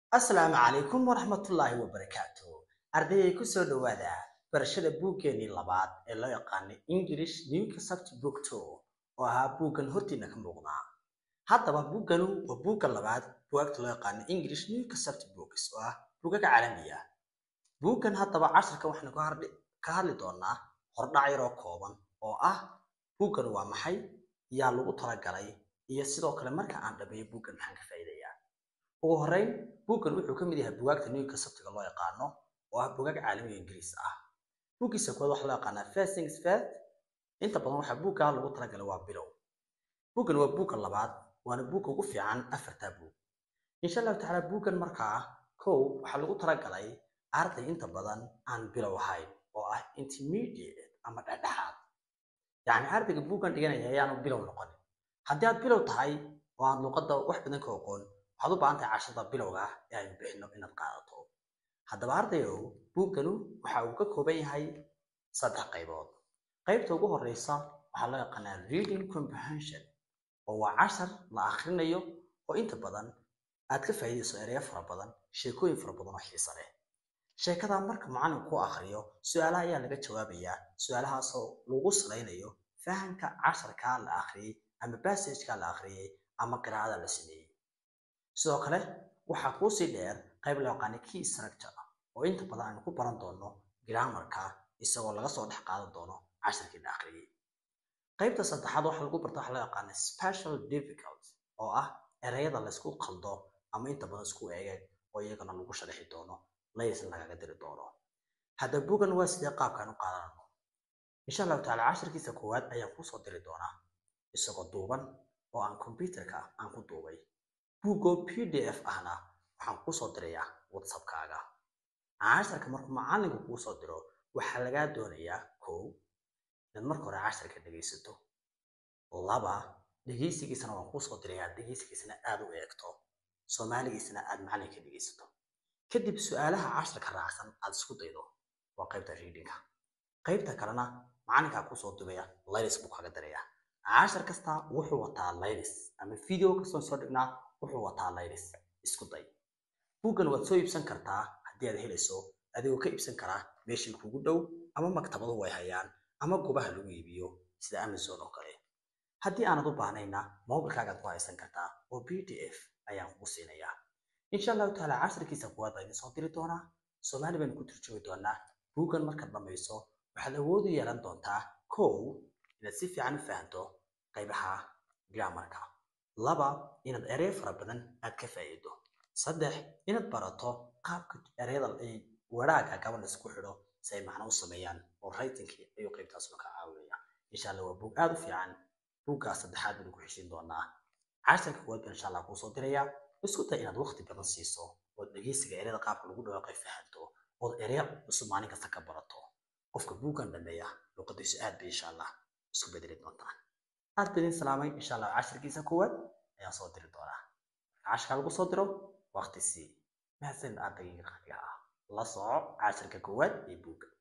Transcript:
asalaamu calaykum waraxmatullaahi wabarakaatu ardayay ku soo dhowaada barashada buuggeenii labaad ee loo yaqaanay english new concept book two oo ahaa buuggan hortiina ka muuqdaa haddaba buugganu waa buugga labaad bugaagta loo yaqaano english new concept books oo ah buugaga caalamiya buuggan haddaba casharka waxaynu ka hardhi- ka hadli doonaa hordhac yaroo kooban oo ah buuggan waa maxay yaa lagu talagalay iyo sidoo kale marka aan dhameeyo buuggan maxaan ka faa'iidayaa ugu horreyn buuggan wuxuu ka mid yahay bugaagta new conceptiga loo yaqaano oo ah bugaag caalamiga ingiriis ah buuggiisa koowaad waxaa loo yaqaanaa first things first inta badan waxaa buuggaa lagu talagalay waa bilow buuggan waa buugga labaad waana buugga ugu fiican afartaa buug insha allahu tacaala buuggan markaa kow waxaa lagu talagalay arday inta badan aan bilow ahayn oo ah intermediate ama dhexdhexaad yacni ardayga buuggan dhiganaya ayaanu bilow noqonin haddii aad bilow tahay oo aad luqadda wax badan ka oqoon waxaad u baahan tahay cashada bilowga ah ee aynu bixino inaad qaadato haddaba ardayow buugganu waxa uu ka kooban yahay saddex qaybood qaybta ugu horeysa waxaa loo yaqaanaa reading comprehension oo waa cashar la akhrinayo oo inta badan aad ka faa'iidayso ereyo fara badan sheekooyin fara badan oo xiiso leh sheekada marka macallinku ku akhriyo su-aalaha ayaa laga jawaabayaa su-aalahaasoo lagu salaynayo fahamka casharkaa la akhriyey ama bassageka la akhriyey ama qiraa'ada la sameeyey sidoo kale waxaa kuusii dheer qayb loo yaqaana key structure oo inta badan aynu ku baran doono grammarka isagoo laga soo dhex qaadan doono casharkii la akhriyey qaybta saddexaad waxaa lagu barta waxaa loo yaqaana special difficult oo ah ereyada laysku qaldo ama inta badan isku eegeen oo iyagana lagu sharaxi doono laysan lagaga diri doono hadda bugan waa sidee qaabkaan u qaadanano insha allahu tacaala casharkiisa koowaad ayaan kuusoo diri doonaa isagoo duuban oo aan kombyuterka aan ku duubay buuggoo p d f ahna waxaan kuusoo dirayaa whatsappkaaga casharka markuu macallinku kuusoo diro waxaa lagaa doonayaa kow inaad marka hore casharka dhegaysato laba dhegaysigiisana waan kuusoo dirayaa dhegaysigiisana aad u eegto soomaaligiisana aad macallinka dhegaysato kadib su-aalaha casharka raacsan aad isku daydo waa qaybta readinga qaybta kalena macallinkaa kusoo dubaya laylis buu kaga dirayaa cashar kasta wuxuu wataa laylis ama video kastoon soo dhignaa wuxuu wataa laylis isku day buuggan waad soo iibsan kartaa haddii aad helayso adigoo ka iibsan karaa meeshii kugu dhow ama maktabadu way hayaan ama goobaha lagu iibiyo sida amazon oo kale haddii aanad u baahnayna mobilkaagaad ku haysan kartaa oo b d f ayaan kugu siinayaa insha allahu tacaala casharkiisa kuwaad baa idin soo diri doonaa soomaali baynu ku turjumi doonaa buuggan markaad dhammayso waxaad awood u yeelan doontaa kow inaad si fiican u fahanto qaybaha grammarka laba inaad erey fara badan aad ka faa'iido saddex inaad barato qaabka ereyada ay wadhaaga gabadh isku xidho si ay macno u sameeyaan oo writingkii ayuu qaybtaasuna ka caawinaya insha allah waa buug aad u fiican buuggaas saddexaad baynu ku xeshin doonaa casharka kuwaad baan insha allah kuusoo dirayaa isku day inaad waqti badan siiso ood dhegeysiga ereyada qaabka lagu dhawaaqay fahanto ood ereya cusub maalin kasta ka barato qofka buuggan dhameeya luqadiisu aad bay insha allah isku bedeli doontaan aad baan idin salaamay insha allah casharkiisa koowaad ayaan soo diri doonaa casharka lagu soo diro waqti sii mahadsan ardayga qaaliga ah la soco casharka koowaad ee buugga